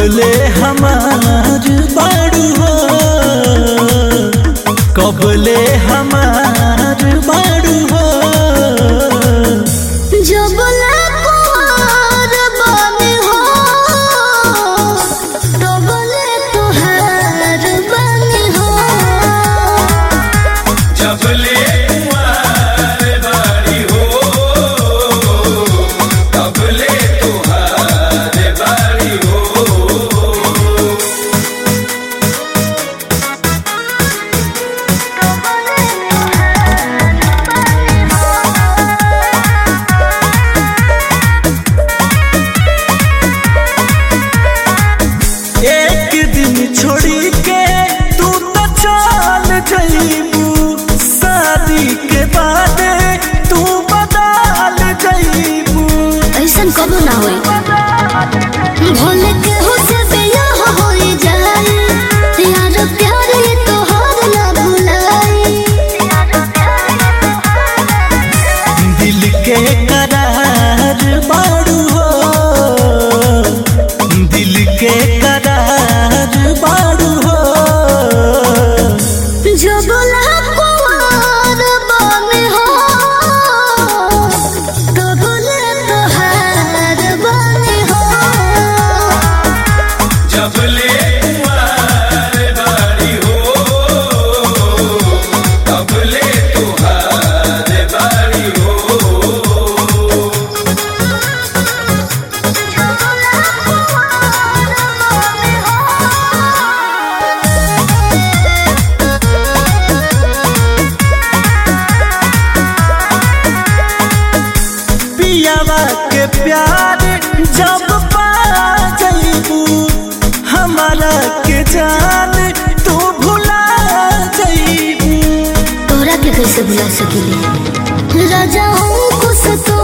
कबले हमार बाड़ू हो कबले हमार बाड़ू हो जब कुआर बने हो डबले तुहार बने हो जबले कुंवर बारी हो तबले तुहार बारी हो एक दिन छोड़ी के तू तो चल जईबू शादी के बाद तू बदल जईबू ऐसन कबो ना होई भोले के हो से बियाह होई जाई यार प्यार ये तोहार ना भुलाई दिल के करार बाड़ू हो दिल के करार बाड़ू हो जब कुआर बने हो डबले तुहार बने हो जबले कुंवर बारी हो तबले तुहार बारी हो पियावा के प्यार जब पा जईबू हमारा के जान तू भुला जईबू तोरा के कैसे भुला सकेली राजा हूँ कुछ तो